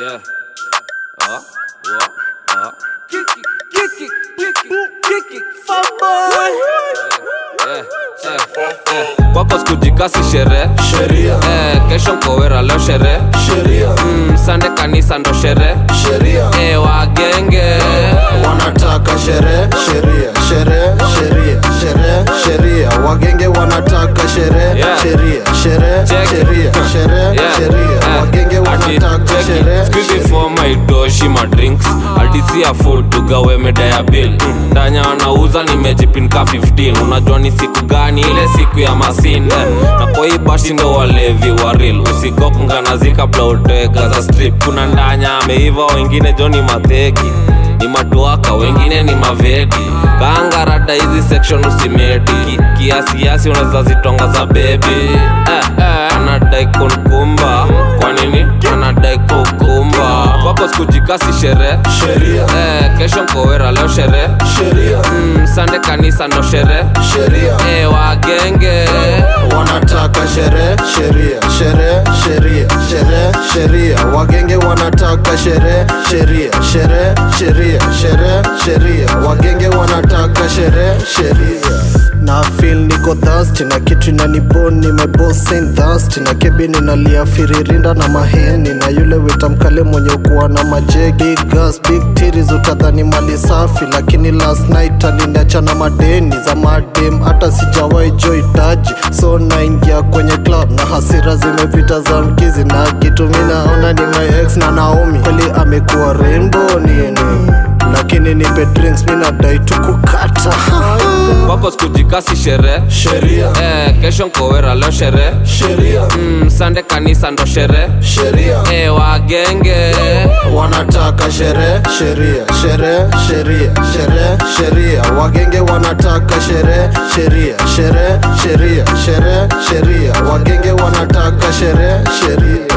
Yeah. Uh, what? Uh. Kick it, kick it, kick it, kick it, fuck boy. Yeah, yeah, yeah. Kwako sikujikasi sherehe sheria eh, kesho nkowera leo sherehe sheria mm, sande kanisa ndo sherehe sheria eh, wagenge wanataka sherehe sheria sherehe sheria sherehe sheria wagenge wanataka sherehe Yeah. sheria sherehe Check. sheria sherehe Yeah, sheria eh, wagenge ati, wanataka check it. sherehe Squeeze for my doshi ma drinks adisia food tugawe meda ya bill Mm, ndanya wanauza nimejipinka 15 unajua ni siku gani ile siku ya masinde na kwa hii bashi ndo walevi wa real usikokunganazi kabla uteka za strip kuna ndanya ameiva wengine joni mateki ni matuaka wengine ni mavedi kaanga rada hizi section usimedi Ki- kiasiasi unaweza zitonga za bebi eh, eh, anadai kunkumba kwa nini anadai kukumba kwako sikujikasi sherehe sheria eh, kesho nkowera leo sherehe sheria mm, sande kanisa ndo sherehe sheria eh, wagenge wanataka sherehe sheria sherehe sheria sherehe sheria wagenge wanataka sherehe sheria sherehe sheria sherehe sheria wagenge wanataka sherehe sheria na feel niko thirsty na kitu inanibon nimebosin thirsty na kebi ninalia firirinda na maheni na yule wita mkale mwenye ukuwa na majegi big gas big titties utadhani mali safi lakini last night aliniacha na madeni za madem hata sijawahi joitaji so naingia kwenye club na hasira zimepita za mkizi na kitu mi naona ni my ex na naomi kweli amekuwa rainbow nini lakini nipe drinks mi nadai tu kukata kwako sikujikasi sherehe sheria eh, kesho nkowera leo sherehe sheria mm, sande kanisa ndo sherehe sheria eh, wagenge wanataka sherehe sheria sherehe sheria sherehe sheria wagenge wanataka sherehe sheria sherehe sheria sherehe sheria wagenge wanataka sherehe sheria